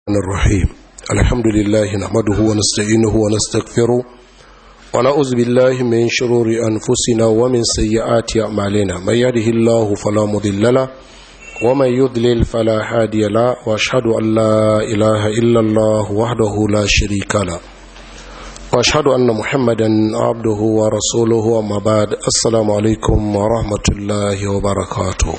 الرحيم الحمد لله نحمده ونستعينه ونستغفره ونعوذ بالله من شرور أنفسنا ومن سيئات أعمالنا من يهده الله فلا مضل له ومن يضلل فلا هادي له وأشهد أن لا إله إلا الله وحده لا شريك له وأشهد أن محمدا عبده ورسوله وما بعد السلام عليكم ورحمة الله وبركاته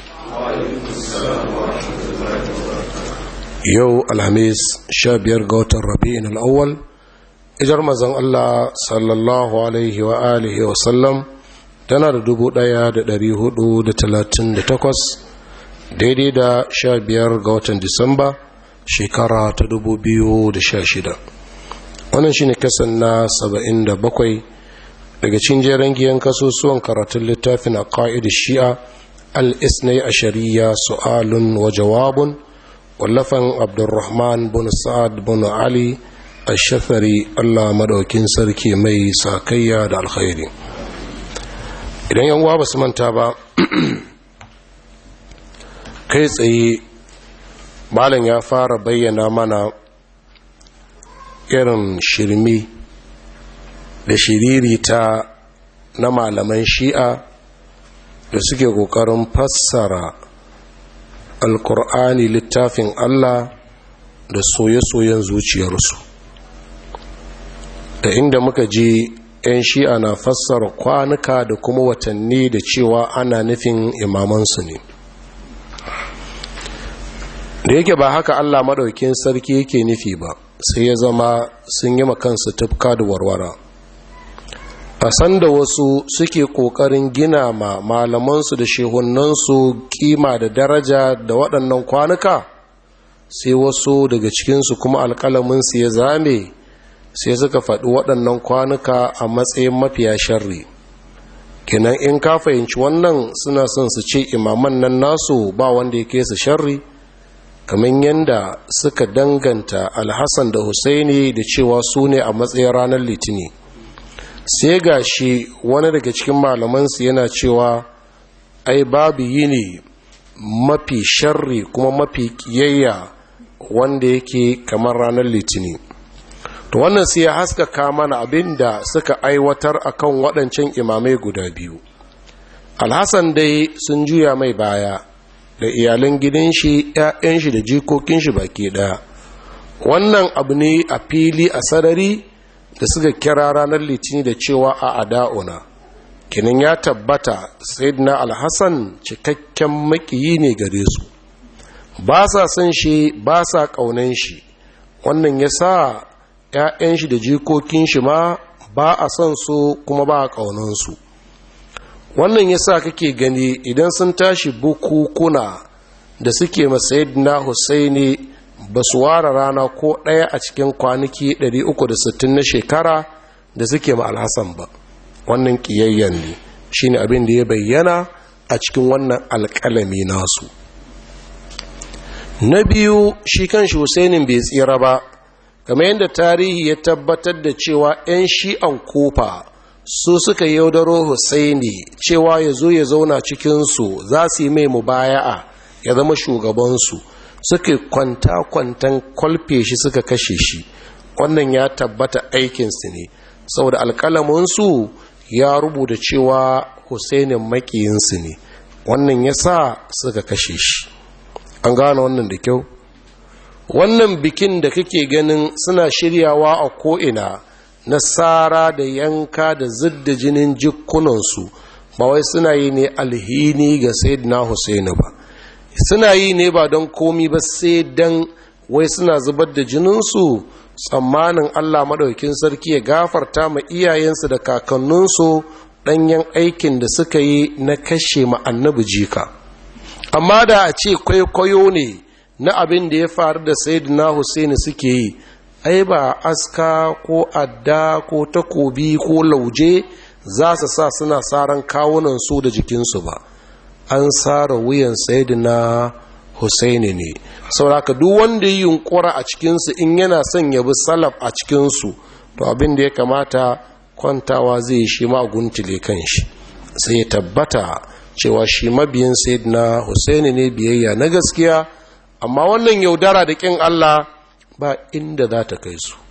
yau alhamis sha biyar ga watan rabi'in al'awwal ijar mazan Allah sallallahu alaihi wa alihi wa sallam tana da dubu daya da dari hudu da talatin da takwas daidai da sha biyar ga watan disamba shekara ta dubu biyu da sha shida wannan shine kasan na saba'in da bakwai daga cin jeren giyan kasusuwan karatun littafin a ƙa'id shi'a al-isnai a shari'a su'alun wa jawabun wallafan abdurrahman bin sa'ad bin ali ashafari allah madaukin sarki mai sakayya da alkhairi idan yan uwa basu manta ba kai tsaye malam ya fara bayyana mana irin shirmi da shiririta na malaman shi'a da suke kokarin fassara alkur'ani littafin Allah da soye-soyen zuciyarsu da inda muka je 'yan shi'a na fassara kwanuka da kuma watanni da cewa ana nufin imamansu ne da yake ba haka Allah maɗaukin sarki yake nufi ba sai ya zama sun yi makansu tufka da warwara a sanda wasu suke ƙoƙarin gina ma malamansu da shehunansu kima da daraja da waɗannan kwanuka sai wasu daga cikinsu kuma alƙalaminsu ya zame sai suka faɗi waɗannan kwanuka a matsayin mafiya sharri kenan in ka fahimci wannan suna son su ce imaman nan nasu ba wanda ya kesa sharri kamar yadda suka danganta alhassan da husaini da cewa su ne a matsayin ranar litini sai ga shi wani daga cikin malamansu yana cewa ai babu yini mafi sharri kuma mafi kiyayya wanda yake kamar ranar litini to wannan sai ya haskaka mana abin da suka aiwatar akan waɗancan imamai guda biyu alhassan dai sun juya mai baya da iyalan gidan shi 'ya'yan shi da jikokin shi baki ɗaya wannan abu ne a fili a sarari da suka kira ranar litini da cewa a ada'una kinin ya tabbata sayyidina alhassan cikakken makiyi ne gare su ba sa son shi ba sa ƙaunan shi wannan ya sa 'ya'yan shi da jikokin shi ma ba a son su kuma ba a ƙaunansu wannan ya sa kake gani idan sun tashi bukukuna da suke masayidina husaini ba su ware rana ko ɗaya a cikin kwanaki 360 na shekara da suke ma alhassan ba wannan ƙiyayyen ne shi ne abin da ya bayyana a cikin wannan alƙalami nasu na biyu shi kan shi husainin bai tsira ba kamar yadda tarihi ya tabbatar da cewa 'yan shi'an kofa su suka yaudaro husaini cewa ya zo ya zauna cikinsu za su yi mai mubaya'a ya zama shugabansu suka kwanta-kwantan kwalfe shi suka kashe shi wannan ya tabbata aikinsu ne saboda alkalaminsu ya rubuta cewa husainin makiyinsu ne wannan ya sa suka kashe shi an gane wannan da kyau wannan bikin da kake ganin suna shiryawa a ko'ina na tsara da yanka da zidda jinin jikunansu ba wai suna yi ne alhini ga sayyidina husaini ba suna yi ne ba don komi ba sai don wai suna zubar da jininsu tsammanin allah maɗaukin sarki ya gafarta ma iyayensu da kakanninsu ɗanyen aikin da suka yi na kashe ma annabi jika amma da a ce kwaikwayo ne na abin da ya faru da sayyidina Hussaini suke yi ai ba aska ko adda ko takobi ko lauje za su sa suna saran kawunan su da jikinsu ba an tsara wuyan sayyidina Hussaini ne sauraka duk wanda yi yunkura a cikinsu in yana son ya bi salaf a cikinsu to abin da ya kamata kwantawa zai yi shi ma guntule kan shi sai ya tabbata cewa shi mabiyin sayyidina Hussaini ne biyayya na gaskiya amma wannan yaudara da kin Allah ba inda za ta kai su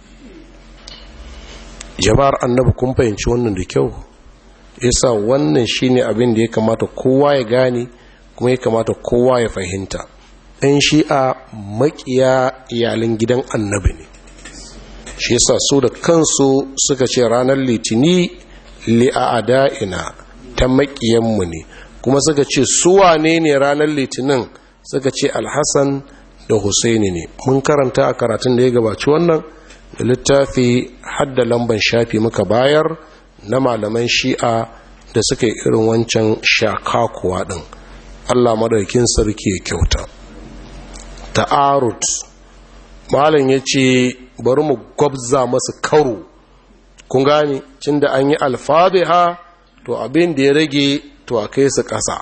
jama'ar annabi kun fahimci wannan da kyau yasa wannan shine abin da ya kamata kowa ya gane kuma ya kamata kowa ya fahimta ɗan shi'a makiya iyalin gidan annabi ne shi yasa su da kansu suka ce ranar litini li'a'ada'ina ta makiyanmu ne kuma suka ce suwa ne ne ranar litinin suka ce alhassan da husaini ne mun karanta a karatun da ya gabaci wannan da littafi hadda lamban shafi muka bayar na malaman shi'a da suka yi irin wancan shakakuwa ɗin allah maɗaukin sarki ya kyauta ta'arut malam ya ce bari mu gwabza masu karo kun gane cin da an yi alfabiha to abin da ya rage to a kai su ƙasa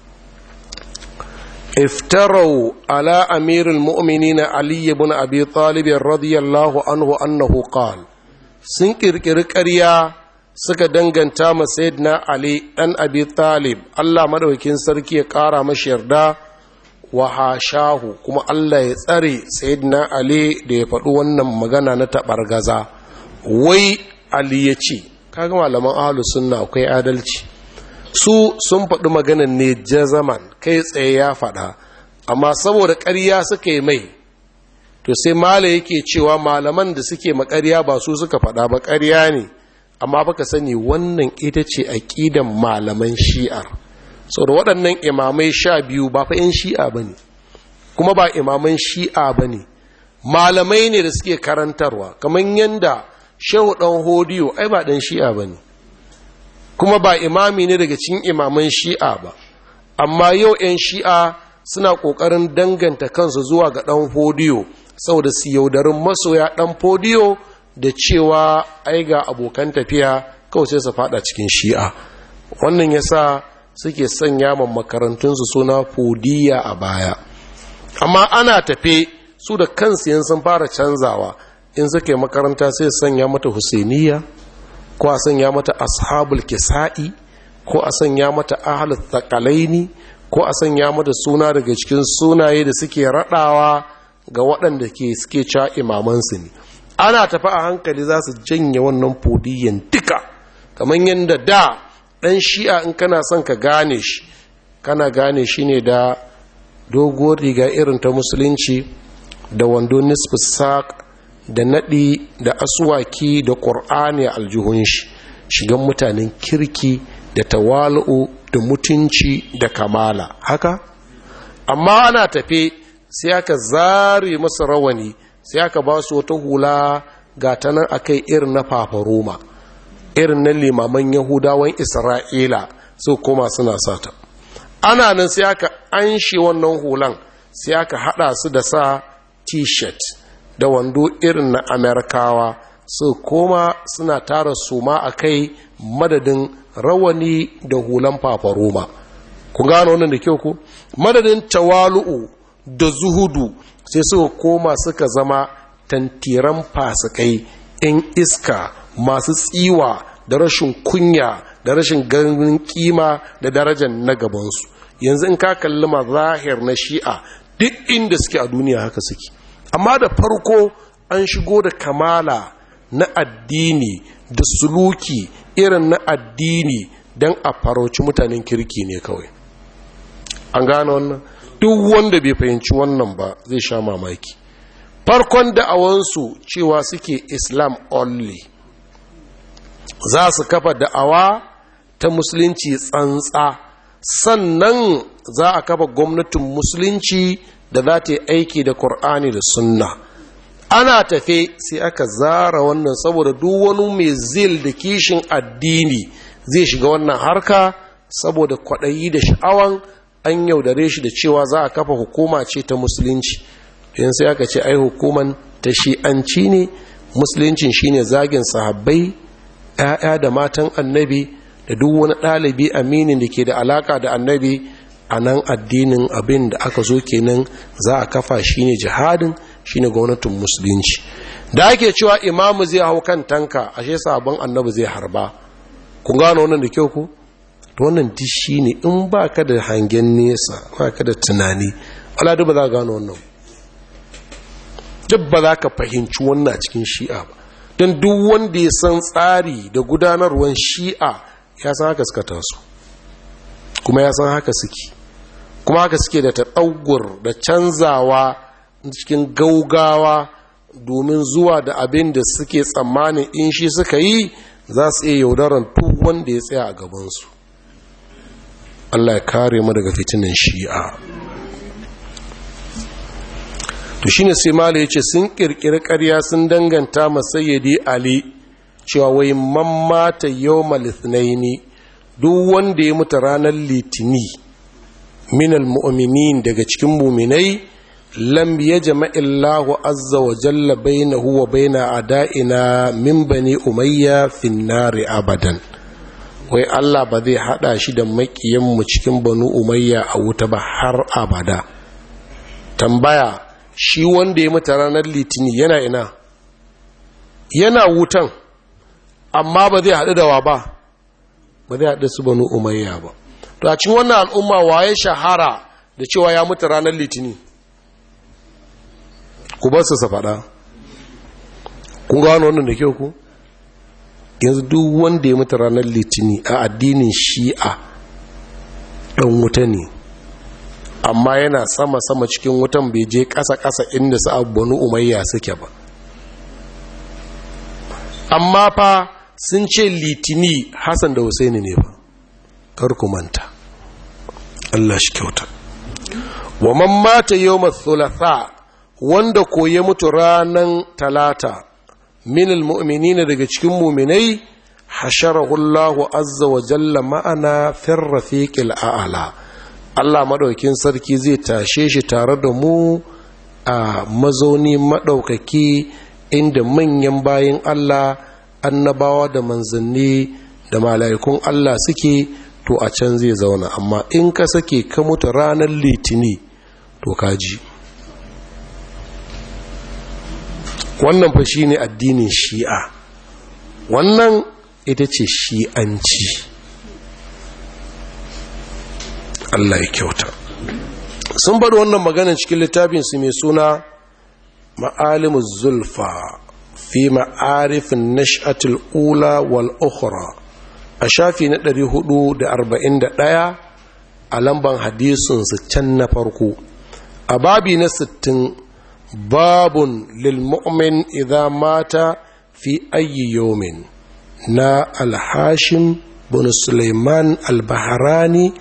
iftarau ala amirul mu'minina ali ibn abi talib radiyallahu anhu annahu qal sun kirkiri ƙarya suka danganta ma sayyidina ali dan abi talib Allah madaukakin sarki ya ƙara mashi yarda wa hashahu kuma Allah ya tsare sayyidina ali da ya faɗi wannan magana na taɓargaza wai ali ya ce kaga malaman ahlus sunna akwai adalci su sun faɗi maganan ne jazaman kai tsaye ya faɗa amma saboda ƙarya suka yi mai to sai mala yake cewa malaman da suke makarya ba su suka faɗa ba ƙarya ne amma baka sani wannan ita ce aƙidan malaman shi'ar sau da waɗannan imamai sha biyu ba fa 'yan shi'a ba ne kuma ba imaman shi'a ba ne malamai ne da suke karantarwa kamar yadda shehu ɗan hodiyo ai ba ɗan shi'a ba ne kuma ba imami ne daga cikin imaman shi'a ba amma yau 'yan shi'a suna ƙoƙarin danganta kansu zuwa ga ɗan hodiyo saboda su yaudarin masoya ɗan hodiyo da cewa ai ga abokan tafiya kawai sai su fada cikin shi'a wannan yasa suke sanya ma makarantunsu suna fodiya a baya amma ana tafe su da kansu yin sun fara canzawa in suke makaranta sai sanya mata husainiya ko a sanya mata ashabul kisa'i ko a sanya mata ahlul thaqalaini ko a sanya mata suna daga cikin sunaye da suke radawa ga waɗanda ke suke ca imamansu ne ana tafi a hankali za su janye wannan fodiyan duka kamar yadda da ɗan shi'a in kana son ka gane shi kana gane shi ne da doguwar riga irin ta musulunci da wando nisfi saƙ da naɗi da asuwaki da ƙur'ani a aljihun shi shigan mutanen kirki da tawalu da mutunci da kamala haka amma ana tafe sai aka zare masa rawani sai aka ba su wata hula ga ta nan akai irin na fafaroma irin na limaman yahudawan isra'ila su koma suna sata ana nan sai aka anshe wannan hulan sai aka hada su da sa t-shirt da wando irin na amerikawa su koma suna tara suma a kai madadin rawani da hulan fafaroma ku gano wannan da kyau ku madadin tawalu'u da zuhudu sai suka koma suka zama tantiran fasikai 'yan iska masu tsiwa da rashin kunya da rashin ganin kima da darajar na gabansu yanzu in ka kalli mazahir na shi'a duk inda suke a duniya haka suke amma da farko an shigo da kamala na addini da suluki irin na addini don a farauci mutanen kirki ne kawai an gane wannan duk wanda bai fahimci wannan ba zai sha mamaki farkon da'awansu cewa suke islam only za su kafa da'awa ta musulunci tsantsa sannan za a kafa gwamnatin musulunci da za ta yi aiki da Kur'ani da sunna ana tafe sai aka zara wannan saboda duk wani mai zil da kishin addini zai shiga wannan harka saboda kwaɗayi da sha'awan an yaudare shi da cewa za a kafa hukuma ce ta musulunci don sai aka ce ai hukuman ta shi'anci ne musuluncin shine zagin sahabbai 'ya'ya da matan annabi da duk wani ɗalibi aminin da ke da alaka da annabi a nan addinin abin da aka zo kenan za a kafa shine jihadin shine gwamnatin musulunci da ake cewa imamu zai hau kan tanka ashe sabon annabi zai harba kun gano wannan da kyau ku wannan duk shine in ba ka da hangen nesa ba ka da tunani aladu ba za gano wannan duk ba za ka fahimci wannan cikin shi'a ba don duk wanda ya san tsari da gudanarwar shi'a ya san haka suka taso kuma ya san haka suke kuma haka suke da taɗaugur da canzawa cikin gaugawa domin zuwa da abin da suke tsammanin in shi suka yi za su iya yaudaran duk wanda ya tsaya a gabansu Allah ya kare mu daga fitinin shi'a to shine sai mala yace sun kirkiri ƙarya sun danganta masayyidi ali cewa wai man mata yawmal ithnaini duk wanda ya mutu ranar litini minal mu'minin daga cikin muminai lam yajma illahu azza wa jalla bainahu wa baina adaina min bani umayya fin nari abadan wai Allah ba zai hada shi da makiyanmu cikin banu umayya a wuta ba har abada tambaya shi wanda ya mutu ranar litini yana ina yana wutan amma ba zai haɗu da wa ba ba zai haɗu su banu umayya ba to a cikin wannan al'umma waye shahara da cewa ya mutu ranar litini ku ba su faɗa kun gano wannan da kyau ku yanzu duk wanda ya mutu ranar litini a addinin shi'a ɗan wuta ne amma yana sama-sama cikin wutan bai je ƙasa-ƙasa inda su abubuwan umayya suke ba amma fa sun ce litini hassan da husaini ne ba karku manta Allah shi kyauta wa man mata yawma thulatha wanda ko ya mutu ranan talata min almu'minina daga cikin mu'minai hasharahu Allah azza wa jalla ma'ana fir rafiqil a'la Allah madaukin sarki zai tashe shi tare da mu a mazauni madaukaki inda manyan bayin Allah annabawa da manzanni da mala'ikun Allah suke to a can zai zauna amma in ka sake ka mutu ranar litini to kaji wannan fa shine addinin shi'a wannan ita ce shi'anci Allah ya kyauta sun bada wannan maganin cikin littafinsu mai suna ma'alimus zulfa fi ma'arifin nash'atul ula wal ukhra a shafi na 441 a lamban hadisinsu can na farko a babi na 60 babun lil mu'min idza mata fi ayyi yawmin na alhashim bin suleiman al-bahrani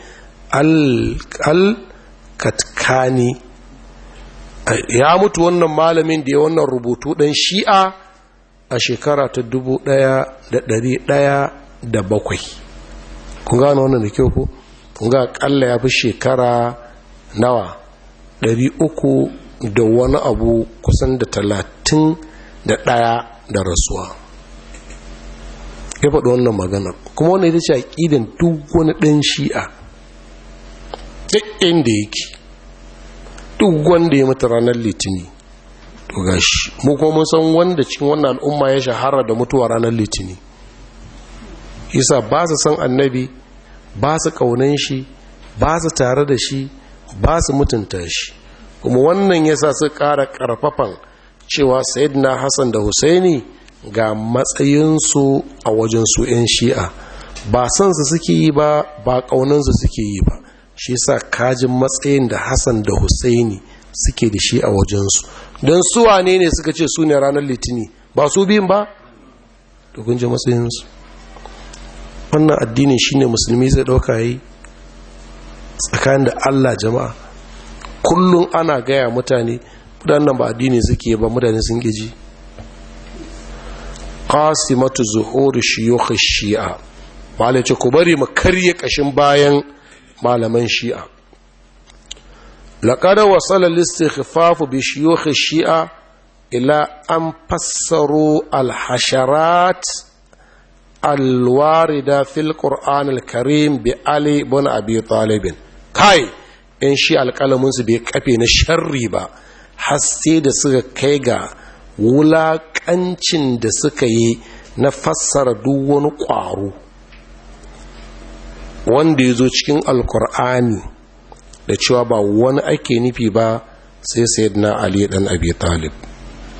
al-katkani ya mutu wannan malamin da ya wannan rubutu ɗan shi'a a shekara ta dubu ɗaya da ɗari ɗaya da bakwai kun gano wannan da kyau ku kun ga ƙalla ya fi shekara nawa ɗari uku da wani abu kusan da talatin da ɗaya da rasuwa ya faɗi wannan magana kuma wannan ita ce aƙidan duk wani ɗan shi'a duk inda yake duk wanda ya mutu ranar litini to gashi mu kuma mun san wanda cikin wannan al'umma ya shahara da mutuwa ranar litini yasa ba su san annabi ba su kaunan shi ba su tare da shi ba su mutunta shi kuma wannan yasa su ƙara ƙarfafan cewa sayyidina hassan da husaini ga matsayinsu a wajen su 'yan shi'a ba san su suke yi ba ba ƙaunansu suke yi ba shi sa kajin matsayin da hassan da husaini suke da shi a wajensu don su wane ne suka ce su ne ranar litini ba su biyun ba da kunji matsayinsu wannan addinin shi ne musulmi zai ɗauka yi tsakanin da allah jama'a kullum ana gaya mutane mutanen ba addini suke ba mutane sun gaji qasimatu zuhuri shiyukh shi'a malai ce ku bari mu karye kashin bayan malaman shi'a laƙada wasala listikhafafu bi shiyukh shi'a ila an fassaro alhasharat alwarida fil qur'an alkarim bi ali ibn abi talib kai in shi alƙalamin su bai kafe na sharri ba har sai da suka kai ga wulaƙancin da suka yi na fassara duk wani ƙwaro wanda ya zo cikin alkur'ani da cewa ba wani ake nufi ba sai sayyidina ali dan abi talib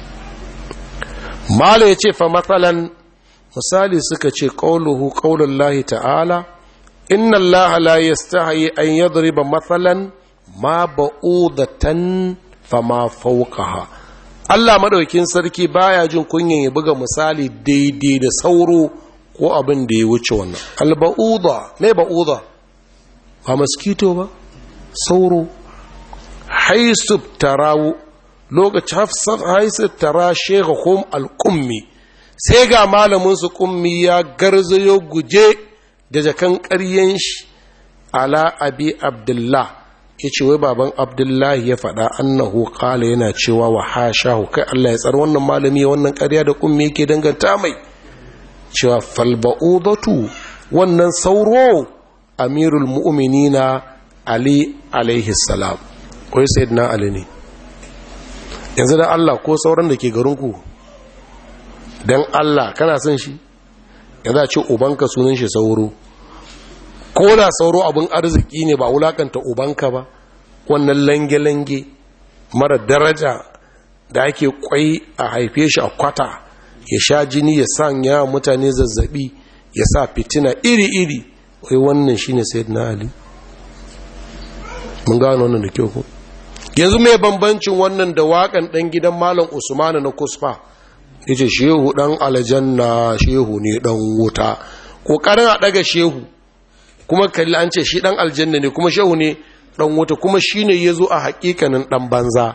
mala ya ce fa matsalan misali suka ce ƙauluhu ƙaunin lahi ta'ala inna allaha la yastahi an yadriba matsalan ma ba'udatan fa ma fawqaha Allah madaukin sarki baya jin kunyan ya buga misali daidai da sauro ko abin da ya wuce wannan alba'uda me ba'uda ba mosquito ba sauro haisu tarawu lokacin hafsar haisu tara shekahum al'ummi sai ga malaminsu kummi ya garzayo guje da jakan ƙaryen shi ala abi abdullah ya ce wai baban abdullahi ya faɗa annahu kala yana cewa wa hashahu kai Allah ya tsar wannan malami wannan ƙarya da kummi yake danganta mai cewa falba'udatu wannan sauro amirul mu'minina ali alaihi salam wai sayyidina ali ne yanzu da Allah ko sauran da ke garinku don Allah kana son shi ya za ce ubanka sunan shi sauro ko da sauro abin arziki ne ba wulakanta ubanka ba wannan lange-lange mara daraja da ake kwai a haife shi a kwata ya sha jini ya sanya mutane zazzabi ya sa fitina iri-iri wai wannan shi ne sayyidina ali mun gano wannan da kyau ko yanzu mai bambancin wannan da waƙan ɗan gidan malam usmanu na kusfa ya ce shehu ɗan aljanna shehu ne ɗan wuta ƙoƙarin a ɗaga shehu kuma kalli an ce shi ɗan aljanna ne kuma shehu ne ɗan wuta kuma shi ne ya zo a haƙiƙanin ɗan banza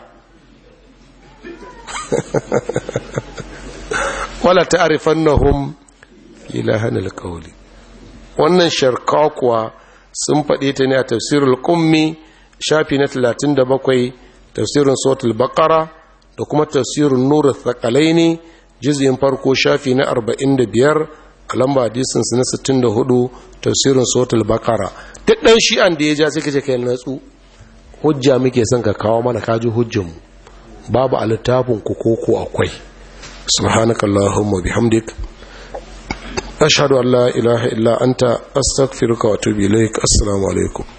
wala ta'arifan na hum ilahan alƙawli wannan sharka kuwa sun faɗi ta ne a tafsirul ƙummi shafi na 37 tafsirin sautul bakara da kuma tafsirin nura thakalai ne jizyin farko shafi na 45 a lamba hadisinsu na 64 tafsirin sautul bakara duk ɗan shi'an da ya ja sai kace kai natsu hujja muke son ka kawo mana kaji hujjanmu babu a littafin ku koko akwai subhanakallahumma bihamdik ashhadu an la ilaha illa anta astaghfiruka wa atubu ilaik assalamu alaikum